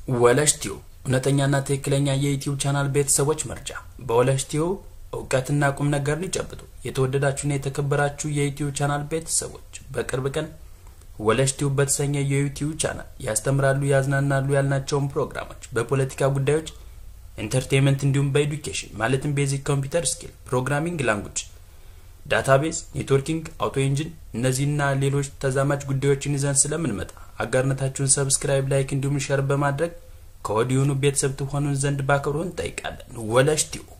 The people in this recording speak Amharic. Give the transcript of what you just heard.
ወለሽቲው እውነተኛና ትክክለኛ የዩቲዩብ ቻናል ቤተሰቦች መርጃ። በወለሽቲው እውቀትና ቁም ነገርን ይጨብጡ። የተወደዳችሁና የተከበራችሁ የዩቲዩብ ቻናል ቤተሰቦች በቅርብ ቀን ወለሽቲው በተሰኘ የዩቲዩብ ቻናል ያስተምራሉ፣ ያዝናናሉ ያልናቸውን ፕሮግራሞች በፖለቲካ ጉዳዮች፣ ኢንተርቴንመንት እንዲሁም በኤዱኬሽን ማለትም ቤዚክ ኮምፒውተር ስኪል፣ ፕሮግራሚንግ ላንጉጅ፣ ዳታቤዝ፣ ኔትወርኪንግ፣ አውቶ ኢንጂን እነዚህና ሌሎች ተዛማጅ ጉዳዮችን ይዘን ስለምንመጣ አጋርነታችሁን ሰብስክራይብ፣ ላይክ እንዲሁም ሸር በማድረግ ከወዲሁኑ ቤተሰብ ትሆኑን ዘንድ በአክብሮት እንጠይቃለን። ወለሽቲው